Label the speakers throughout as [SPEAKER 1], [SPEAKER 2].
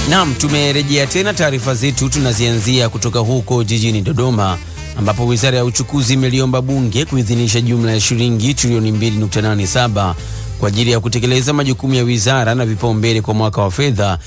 [SPEAKER 1] Naam, tumerejea tena taarifa zetu, tunazianzia kutoka huko jijini Dodoma ambapo Wizara ya Uchukuzi imeliomba Bunge kuidhinisha jumla ya shilingi trilioni 2.87 kwa ajili ya kutekeleza majukumu ya wizara na vipaumbele kwa mwaka wa fedha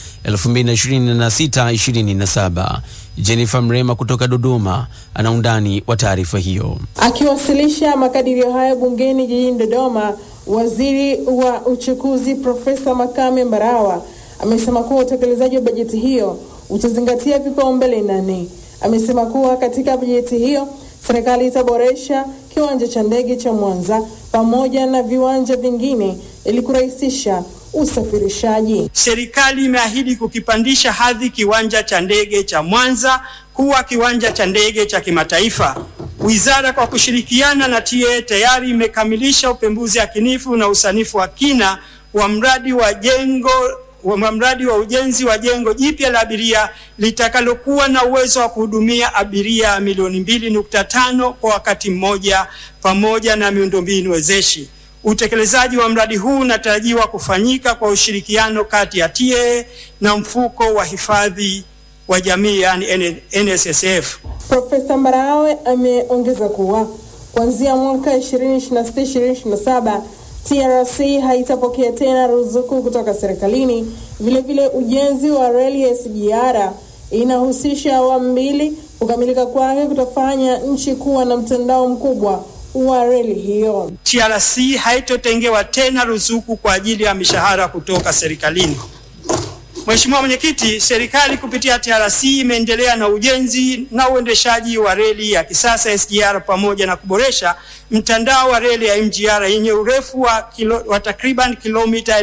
[SPEAKER 1] 2026/2027. Jennifer Mrema kutoka Dodoma ana undani wa taarifa hiyo.
[SPEAKER 2] Akiwasilisha makadirio hayo bungeni jijini Dodoma, Waziri wa Uchukuzi Profesa Makame Mbarawa amesema kuwa utekelezaji wa bajeti hiyo utazingatia vipaumbele nane. Amesema kuwa katika bajeti hiyo serikali itaboresha kiwanja cha ndege cha Mwanza pamoja na viwanja vingine ili kurahisisha usafirishaji.
[SPEAKER 3] Serikali imeahidi kukipandisha hadhi kiwanja cha ndege cha Mwanza kuwa kiwanja cha ndege cha kimataifa. Wizara kwa kushirikiana na TAA tayari imekamilisha upembuzi yakinifu na usanifu wa kina wa mradi wa jengo wa mradi wa ujenzi wa jengo jipya la abiria litakalokuwa na uwezo wa kuhudumia abiria milioni mbili nukta tano kwa wakati mmoja pamoja na miundombinu wezeshi. Utekelezaji wa mradi huu unatarajiwa kufanyika kwa ushirikiano kati ya TAA na mfuko wa hifadhi wa jamii yani NSSF.
[SPEAKER 2] Profesa Mbarawe ameongeza kuwa kuanzia mwaka 2026-2027 TRC haitapokea tena ruzuku kutoka serikalini. Vilevile, ujenzi wa reli ya SGR inahusisha awamu mbili. Kukamilika kwake kutafanya nchi kuwa na mtandao mkubwa wa reli hiyo.
[SPEAKER 3] TRC haitotengewa tena ruzuku kwa ajili ya mishahara kutoka serikalini. Mheshimiwa Mwenyekiti, serikali kupitia TRC imeendelea na ujenzi na uendeshaji wa reli ya kisasa SGR pamoja na kuboresha mtandao wa reli ya MGR yenye urefu wa, kilo, wa takriban kilomita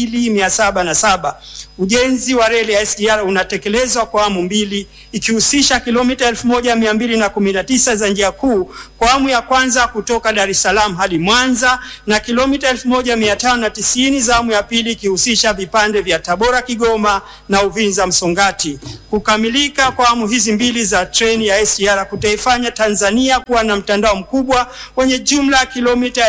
[SPEAKER 3] 2707. Ujenzi wa reli ya SGR unatekelezwa kwa awamu mbili ikihusisha kilomita 1219 za njia kuu kwa awamu ya kwanza kutoka Dar es Salaam hadi Mwanza na kilomita 1590 za awamu ya pili ikihusisha vipande vya Tabora Kigoma na Uvinza Msongati. Kukamilika kwa awamu hizi mbili za treni ya SGR kutaifanya Tanzania kuwa na mtandao mkubwa wenye jumla ya kilomita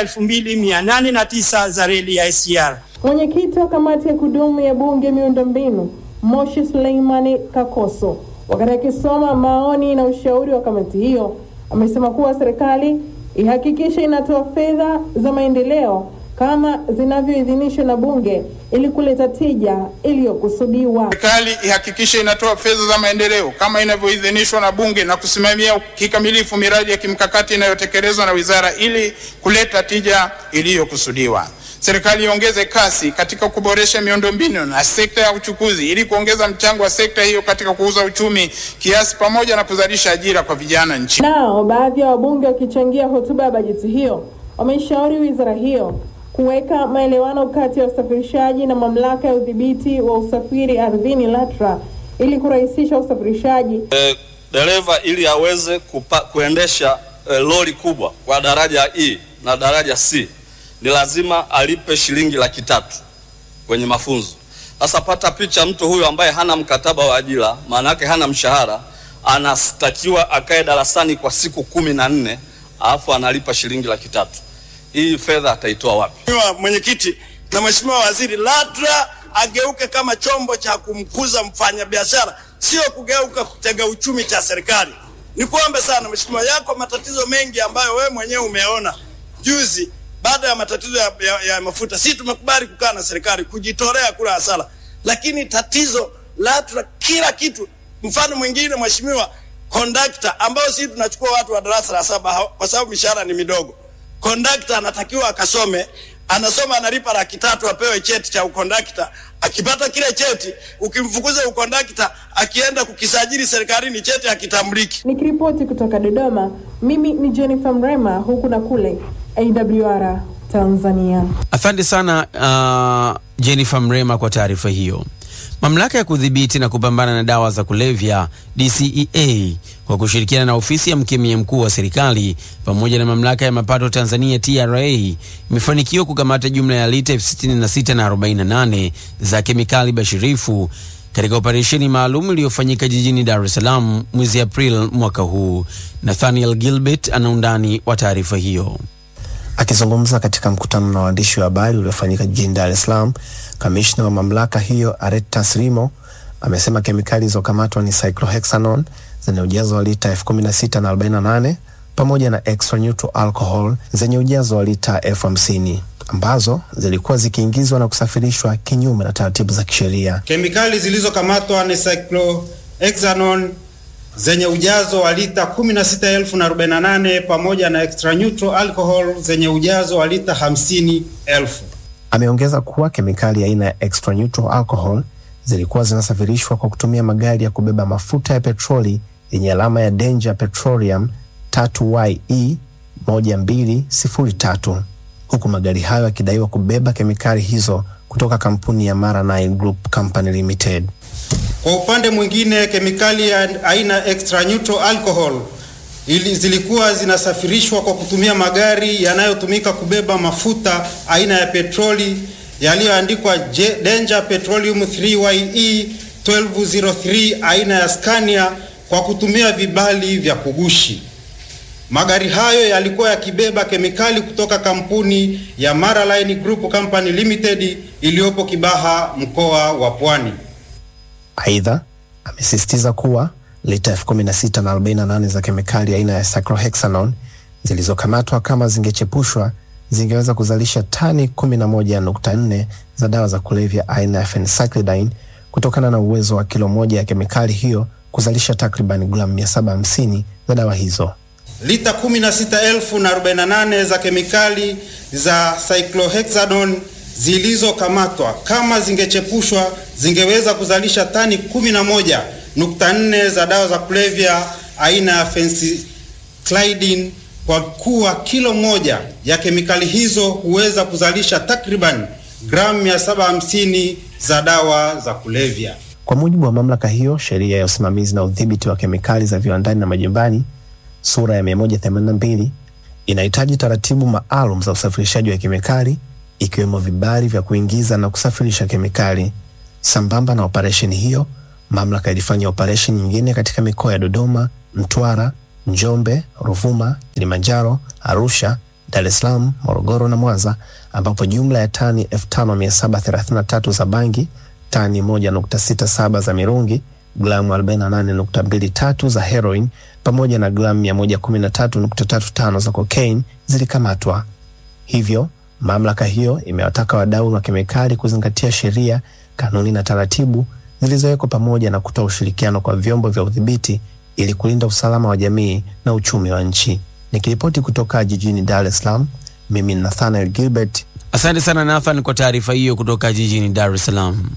[SPEAKER 3] 2809 za reli ya SGR.
[SPEAKER 2] Mwenyekiti wa kamati ya kudumu ya bunge miundombinu Moshi Suleimani Kakoso, wakati akisoma maoni na ushauri wa kamati hiyo, amesema kuwa serikali ihakikishe inatoa fedha za maendeleo kama zinavyoidhinishwa na bunge ili kuleta tija iliyokusudiwa.
[SPEAKER 4] Serikali ihakikishe inatoa fedha za maendeleo kama inavyoidhinishwa na bunge na kusimamia kikamilifu miradi ya kimkakati inayotekelezwa na wizara ili kuleta tija iliyokusudiwa. Serikali iongeze kasi katika kuboresha miundombinu na sekta ya uchukuzi ili kuongeza mchango wa sekta hiyo katika kuuza uchumi kiasi pamoja na kuzalisha ajira kwa vijana nchini.
[SPEAKER 2] Nao baadhi ya wabunge wakichangia hotuba ya bajeti hiyo wameshauri wizara hiyo kuweka maelewano kati ya usafirishaji na mamlaka ya udhibiti wa usafiri ardhini LATRA ili kurahisisha usafirishaji.
[SPEAKER 5] E, dereva ili aweze kupa, kuendesha e, lori kubwa kwa daraja E na daraja C ni lazima alipe shilingi laki tatu kwenye mafunzo. Sasa pata picha, mtu huyu ambaye hana mkataba wa ajira, maana yake hana mshahara, anastakiwa akae darasani kwa siku kumi na nne alafu analipa shilingi laki tatu. Hii fedha ataitoa wapi?
[SPEAKER 6] Mheshimiwa Mwenyekiti na Mheshimiwa Waziri, LATRA ageuke kama chombo cha kumkuza mfanyabiashara, sio kugeuka kutega uchumi cha serikali. Nikuombe sana Mheshimiwa, yako matatizo mengi ambayo wewe mwenyewe umeona juzi baada ya matatizo ya, ya, ya mafuta. Sisi tumekubali kukaa na serikali kujitolea kula hasara, lakini tatizo LATRA kila kitu. Mfano mwingine Mheshimiwa, kondakta ambao sisi tunachukua watu wa darasa la saba kwa sababu mishahara ni midogo kondakta anatakiwa akasome, anasoma analipa laki tatu apewe cheti cha ukondakta. Akipata kile cheti, ukimfukuza ukondakta, akienda kukisajili serikalini, cheti hakitambuliki.
[SPEAKER 2] Nikiripoti kutoka Dodoma, mimi ni Jennifer Mrema, huku na kule AWR Tanzania.
[SPEAKER 1] Asante sana uh, Jennifer Mrema kwa taarifa hiyo. Mamlaka ya kudhibiti na kupambana na dawa za kulevya DCEA kwa kushirikiana na ofisi ya mkemia mkuu wa serikali pamoja na mamlaka ya mapato Tanzania TRA imefanikiwa kukamata jumla ya lita elfu sitini na sita na arobaini na nane za kemikali bashirifu katika operesheni maalum iliyofanyika jijini Dar es Salaam mwezi Aprili mwaka huu. Nathaniel Gilbert ana undani wa taarifa hiyo.
[SPEAKER 7] Akizungumza katika mkutano na waandishi wa habari uliofanyika jijini Dar es Salaam, kamishna wa mamlaka hiyo Aretas Rimo amesema kemikali zilizokamatwa ni cyclohexanone zenye ujazo wa lita elfu kumi na sita na arobaini na nane pamoja na extra neutral alcohol zenye ujazo wa lita elfu hamsini ambazo zilikuwa zikiingizwa na kusafirishwa kinyume na taratibu za kisheria.
[SPEAKER 8] Kemikali zilizokamatwa ni cyclohexanone zenye ujazo wa lita 16,048 pamoja na extra neutral alcohol zenye ujazo wa lita 50,000.
[SPEAKER 7] Ameongeza kuwa kemikali aina ya extra neutral alcohol zilikuwa zinasafirishwa kwa kutumia magari ya kubeba mafuta ya petroli yenye alama ya Danger Petroleum 3YE 1203 huku magari hayo yakidaiwa kubeba kemikali hizo kutoka kampuni ya Maranine Group Company Limited.
[SPEAKER 8] Kwa upande mwingine, kemikali ya aina extra neutral alcohol ili zilikuwa zinasafirishwa kwa kutumia magari yanayotumika kubeba mafuta aina ya petroli yaliyoandikwa J- Danger Petroleum 3YE 1203 aina ya Scania kwa kutumia vibali vya kugushi. Magari hayo yalikuwa yakibeba kemikali kutoka kampuni ya Maraline Group Company Limited iliyopo Kibaha, mkoa wa Pwani.
[SPEAKER 7] Aidha, amesisitiza kuwa lita elfu kumi na sita na arobaini na nane za kemikali aina ya cyclohexanone zilizokamatwa kama zingechepushwa zingeweza kuzalisha tani 11.4 za dawa za kulevya aina ya phencyclidine kutokana na uwezo wa kilo moja ya kemikali hiyo kuzalisha takriban gramu 750 za dawa hizo.
[SPEAKER 8] Lita 16,048 za kemikali za cyclohexanone zilizokamatwa kama zingechepushwa zingeweza kuzalisha tani 11.4 za dawa za kulevya aina ya phencyclidine kwa kuwa kilo moja ya kemikali hizo huweza kuzalisha takriban gramu 750 za dawa za kulevya.
[SPEAKER 7] Kwa mujibu wa mamlaka hiyo, sheria ya usimamizi na udhibiti wa kemikali za viwandani na majumbani sura ya 182 inahitaji taratibu maalum za usafirishaji wa kemikali ikiwemo vibali vya kuingiza na kusafirisha kemikali. Sambamba na operesheni hiyo, mamlaka ilifanya operesheni nyingine katika mikoa ya Dodoma, Mtwara, Njombe, Ruvuma, Kilimanjaro, Arusha, Dar es Salaam, Morogoro na Mwanza ambapo jumla ya tani 5733 za bangi, tani 1.67 za mirungi, gramu 48.23 za heroin pamoja na gramu 113.35 za cocaine zilikamatwa. Hivyo, mamlaka hiyo imewataka wadau wa kemikali kuzingatia sheria, kanuni na taratibu zilizowekwa pamoja na kutoa ushirikiano kwa vyombo vya udhibiti ili kulinda usalama wa jamii na uchumi wa nchi. Nikiripoti kutoka jijini Dar es Salaam, mimi ni Nathaniel Gilbert.
[SPEAKER 1] Asante sana Nathan kwa taarifa hiyo kutoka jijini Dar es Salaam.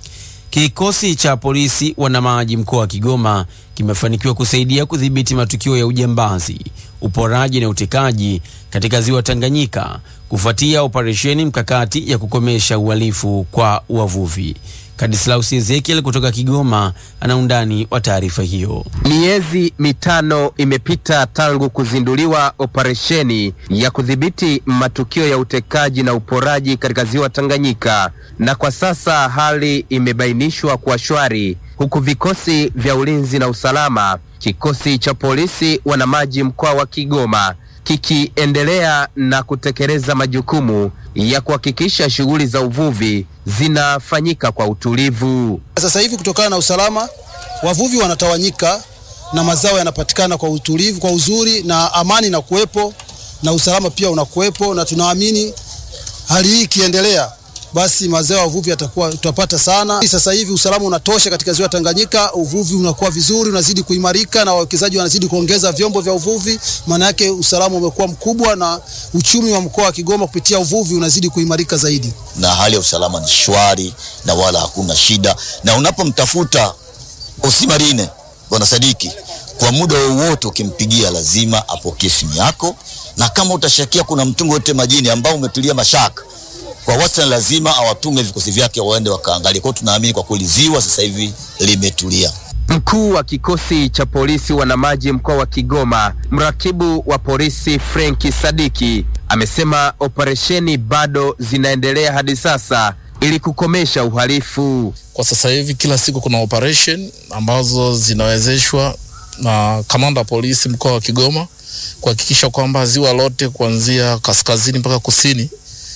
[SPEAKER 1] Kikosi cha polisi wanamaji mkoa wa Kigoma kimefanikiwa kusaidia kudhibiti matukio ya ujambazi, uporaji na utekaji katika ziwa Tanganyika kufuatia operesheni mkakati ya kukomesha uhalifu kwa wavuvi. Kadislaus Ezekiel kutoka Kigoma ana undani wa taarifa hiyo.
[SPEAKER 9] Miezi mitano imepita tangu kuzinduliwa operesheni ya kudhibiti matukio ya utekaji na uporaji katika ziwa Tanganyika, na kwa sasa hali imebainishwa kuwa shwari, huku vikosi vya ulinzi na usalama, kikosi cha polisi wanamaji mkoa wa Kigoma kikiendelea na kutekeleza majukumu ya kuhakikisha shughuli za uvuvi zinafanyika kwa utulivu.
[SPEAKER 10] Sasa hivi kutokana na usalama, wavuvi wanatawanyika na mazao yanapatikana kwa utulivu, kwa uzuri na amani na kuwepo na usalama pia unakuwepo, na tunaamini hali hii ikiendelea, basi mazao ya uvuvi yatakuwa tutapata sana. Sasa hivi usalama unatosha katika ziwa Tanganyika, uvuvi unakuwa vizuri, unazidi kuimarika na wawekezaji wanazidi kuongeza vyombo vya uvuvi. Maana yake usalama umekuwa mkubwa na uchumi wa mkoa wa Kigoma kupitia uvuvi unazidi kuimarika zaidi.
[SPEAKER 11] na hali ya usalama ni shwari na wala hakuna shida, na unapomtafuta Osimarine bwana Sadiki, kwa muda wowote ukimpigia lazima apokee simu yako, na kama utashakia kuna mtungi wote majini ambao umetulia mashaka, kwa wastani lazima awatume vikosi vyake waende wakaangalia. Kwa hiyo tunaamini kwa kweli ziwa sasa hivi limetulia.
[SPEAKER 9] Mkuu wa kikosi cha polisi wanamaji mkoa wa Kigoma, mrakibu wa polisi Frenki Sadiki amesema operesheni bado zinaendelea hadi sasa ili kukomesha uhalifu.
[SPEAKER 12] Kwa sasa hivi kila siku kuna operation ambazo zinawezeshwa na kamanda wa polisi mkoa wa Kigoma kuhakikisha kwamba ziwa lote kuanzia kaskazini mpaka kusini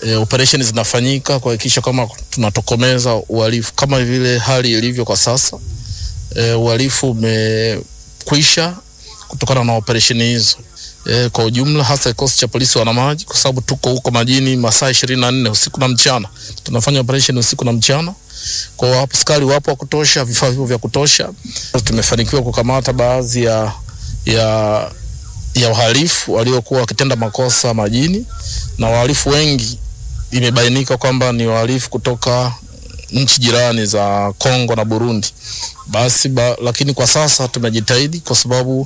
[SPEAKER 12] e, operesheni zinafanyika kuhakikisha kama tunatokomeza uhalifu kama vile hali ilivyo kwa sasa. E, uhalifu umekwisha kutokana na operesheni hizo. E, kwa ujumla hasa kikosi cha polisi wanamaji, kwa sababu tuko huko majini masaa ishirini na nne usiku na mchana, tunafanya operesheni usiku na mchana. Kwa hiyo askari wapo wa kutosha, vifaa vipo vya kutosha. Tumefanikiwa kukamata baadhi ya, ya, ya wahalifu waliokuwa wakitenda makosa majini, na wahalifu wengi imebainika kwamba ni wahalifu kutoka nchi jirani za Kongo na Burundi. Basi ba, lakini kwa sasa tumejitahidi kwa sababu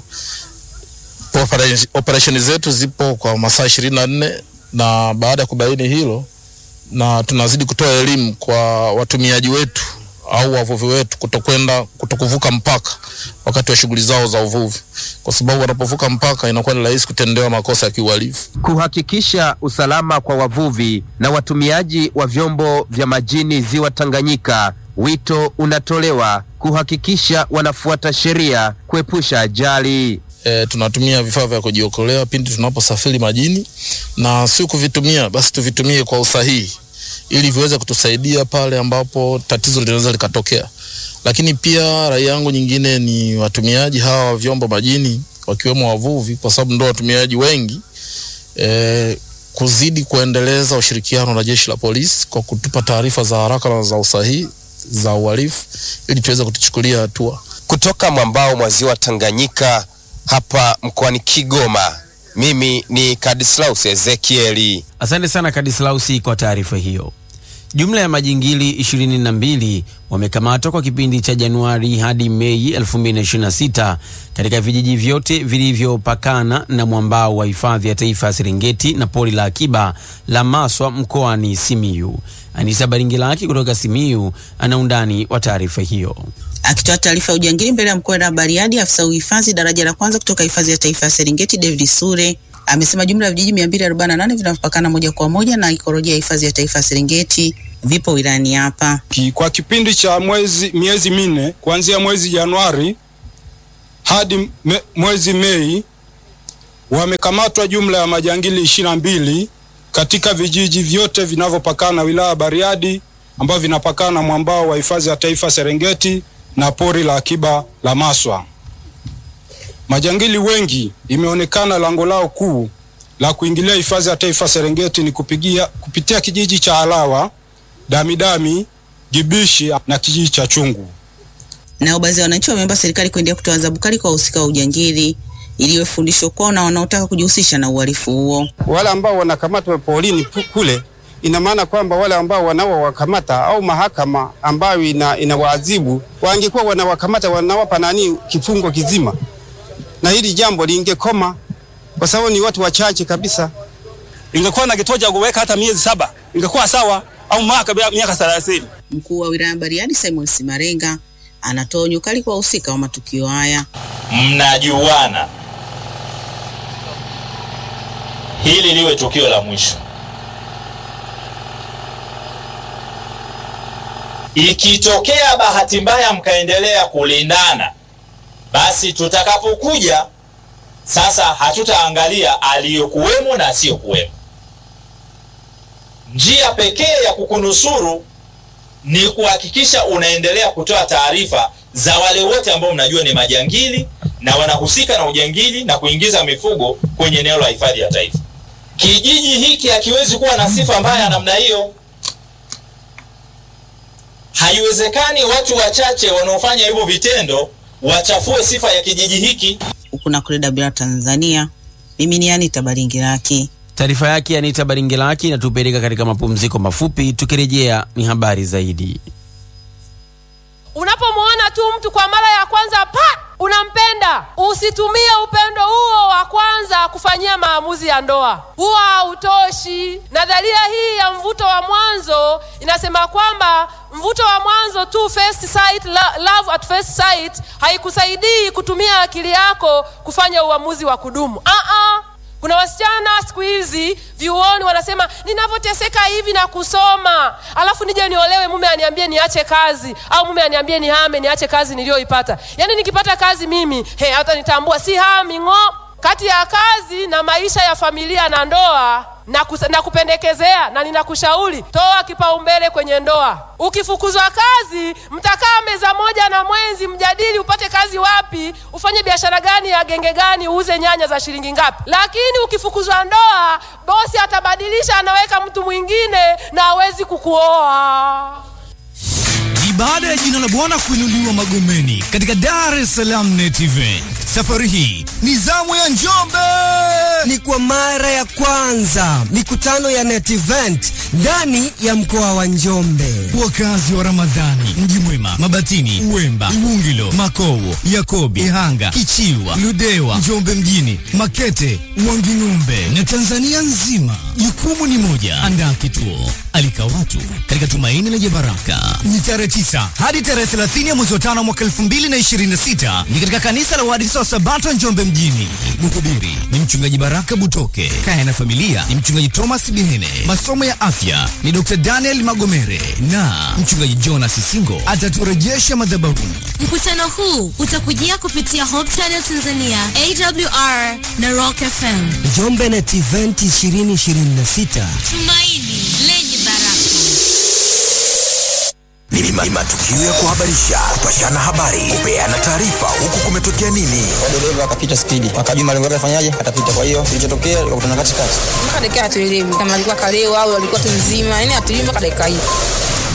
[SPEAKER 12] operesheni zetu zipo kwa masaa ishirini na nne na baada ya kubaini hilo, na tunazidi kutoa elimu kwa watumiaji wetu au wavuvi wetu kutokwenda kutokuvuka mpaka wakati wa shughuli zao za uvuvi, kwa sababu wanapovuka mpaka inakuwa ni rahisi kutendewa makosa ya kiuhalifu.
[SPEAKER 9] Kuhakikisha usalama kwa wavuvi na watumiaji wa vyombo vya majini ziwa Tanganyika, wito unatolewa kuhakikisha wanafuata sheria kuepusha ajali.
[SPEAKER 12] E, tunatumia vifaa vya kujiokolea pindi tunaposafiri majini, na si kuvitumia basi tuvitumie kwa usahihi ili viweze kutusaidia pale ambapo tatizo linaweza likatokea. Lakini pia rai yangu nyingine ni watumiaji hawa wa vyombo majini wakiwemo wavuvi, kwa sababu ndio watumiaji wengi e, kuzidi kuendeleza ushirikiano na jeshi la polisi kwa kutupa taarifa za haraka na za usahihi za uhalifu ili tuweze kutuchukulia hatua.
[SPEAKER 9] Kutoka mwambao mwa ziwa Tanganyika hapa mkoani Kigoma, mimi ni Kadislaus Ezekieli.
[SPEAKER 1] Asante sana Kadislausi kwa taarifa hiyo. Jumla ya majingili 22 wamekamatwa kwa kipindi cha Januari hadi Mei 2026 katika vijiji vyote vilivyopakana na mwambao wa hifadhi ya taifa ya Serengeti na pori la akiba la Maswa mkoani Simiyu. Anisa Baringilaki kutoka Simiyu ana undani wa taarifa hiyo.
[SPEAKER 13] Akitoa taarifa ya ujangili mbele ya mkoa wa Bariadi, afisa uhifadhi daraja la kwanza kutoka hifadhi ya taifa ya Serengeti David Sure amesema jumla ya vijiji 248 vinavyopakana moja kwa moja na ikolojia ya hifadhi ya taifa ya Serengeti vipo wilayani hapa.
[SPEAKER 14] Kwa kipindi cha mwezi miezi minne kuanzia mwezi Januari hadi me, mwezi Mei wamekamatwa jumla ya majangili ishirini na mbili katika vijiji vyote vinavyopakana wilaya Bariadi ambavyo vinapakana na mwambao wa hifadhi ya taifa Serengeti na pori la akiba la Maswa. Majangili wengi imeonekana lango lao kuu la kuingilia hifadhi ya taifa Serengeti ni kupigia, kupitia kijiji cha Alawa, Damidami, Gibishi na kijiji cha Chungu.
[SPEAKER 13] Nao baadhi ya wananchi wameomba serikali kuendelea kutoa adhabu kali kwa wahusika wa ujangili ili iwe fundisho kwao na wanaotaka kujihusisha na uhalifu huo.
[SPEAKER 15] Wale ambao wanakamatwa porini kule, ina maana kwamba wale ambao wanaowakamata au mahakama ambayo ina, inawaadhibu wangekuwa wanawakamata wanawapa nani kifungo kizima na hili jambo lingekoma kwa sababu ni watu wachache kabisa.
[SPEAKER 16] Ingekuwa na kituo cha kuweka hata miezi saba ingekuwa sawa, au mwaka miaka thelathini.
[SPEAKER 13] Mkuu wa wilaya Bariadi Simon Simarenga anatoa onyo kali kwa wahusika wa matukio haya.
[SPEAKER 17] Mnajuana, hili liwe tukio la mwisho. Ikitokea bahati mbaya mkaendelea kulindana basi tutakapokuja sasa, hatutaangalia aliyokuwemo na asiyokuwemo. Njia pekee ya kukunusuru ni kuhakikisha unaendelea kutoa taarifa za wale wote ambao mnajua ni majangili na wanahusika na ujangili na kuingiza mifugo kwenye eneo la hifadhi ya taifa. Kijiji hiki hakiwezi kuwa na sifa mbaya namna hiyo. Haiwezekani watu wachache wanaofanya hivyo vitendo wachafue sifa ya kijiji hiki.
[SPEAKER 13] Huku na kule Dabira, Tanzania, mimi ni Anita Baringiraki.
[SPEAKER 1] Taarifa yake Anita Baringilaki inatupeleka katika mapumziko mafupi. Tukirejea ni habari zaidi.
[SPEAKER 18] Unapomwona tu mtu kwa mara ya kwanza pa unampenda, usitumie upendo huo wa kwanza kufanyia maamuzi ya ndoa, huwa hautoshi. Nadharia hii ya mvuto wa mwanzo inasema kwamba mvuto wa mwanzo tu, first sight, love at first sight, haikusaidii kutumia akili yako kufanya uamuzi wa kudumu. Uh-uh. Kuna wasichana siku hizi vyuoni wanasema ninavyoteseka hivi na kusoma, alafu nije niolewe, mume aniambie niache kazi, au mume aniambie nihame, niache kazi niliyoipata. Yaani nikipata kazi mimi he, hata nitambua si hami ng'o. Kati ya kazi na maisha ya familia na ndoa na, kus- na kupendekezea na ninakushauri toa kipaumbele kwenye ndoa. Ukifukuzwa kazi, mtakaa meza moja na mwenzi, mjadili upate kazi wapi, ufanye biashara gani ya genge gani, uuze nyanya za shilingi ngapi. Lakini ukifukuzwa ndoa, bosi atabadilisha, anaweka mtu mwingine na hawezi kukuoa.
[SPEAKER 19] Ni baada ya jina la Bwana kuinuliwa Magomeni katika Dar es Salaam Net Event. Safari hii ni zamu ya Njombe.
[SPEAKER 20] Ni kwa mara ya kwanza mikutano ya Net Event ndani ya mkoa wa Njombe.
[SPEAKER 19] Wakazi wa Ramadhani, Mji Mwema, Mabatini, Uwemba, Iwungilo, Makowo, Yakobi, Ihanga, Kichiwa, Ludewa, Njombe mjini, Makete, Wanging'ombe na Tanzania nzima. Jukumu ni moja, andaa kituo, alika watu katika tumaini lenye baraka. Ni tarehe 9 hadi tarehe 30 ya mwezi wa tano mwaka 2026 ni katika kanisa la Waadventista wa Sabato Njombe mjini. Mhubiri ni mchungaji Baraka Butoke. Kaya na familia ni mchungaji Thomas Bihene. Masomo ya afya ni Dr. Daniel Magomere na mchungaji Jonas Singo ataturejesha madhabahuni.
[SPEAKER 21] Mkutano huu utakujia kupitia Hope Channel Tanzania, AWR na Rock FM.
[SPEAKER 20] Njombe Net Event 2026.
[SPEAKER 21] Tumaini lenye baraka.
[SPEAKER 22] Ni ma- ni matukio ya kuhabarisha, kupashana habari, kupeana taarifa, huku kumetokea nini.
[SPEAKER 23] dereva akapita spidi, akajua malengo yake afanyaje, atapita. Kwa hiyo kilichotokea ikakutana katikati.
[SPEAKER 24] mpaka dakika hatuelewi kama alikuwa kalewa au alikuwa tu mzima, yani hatuelewi mpaka dakika hii.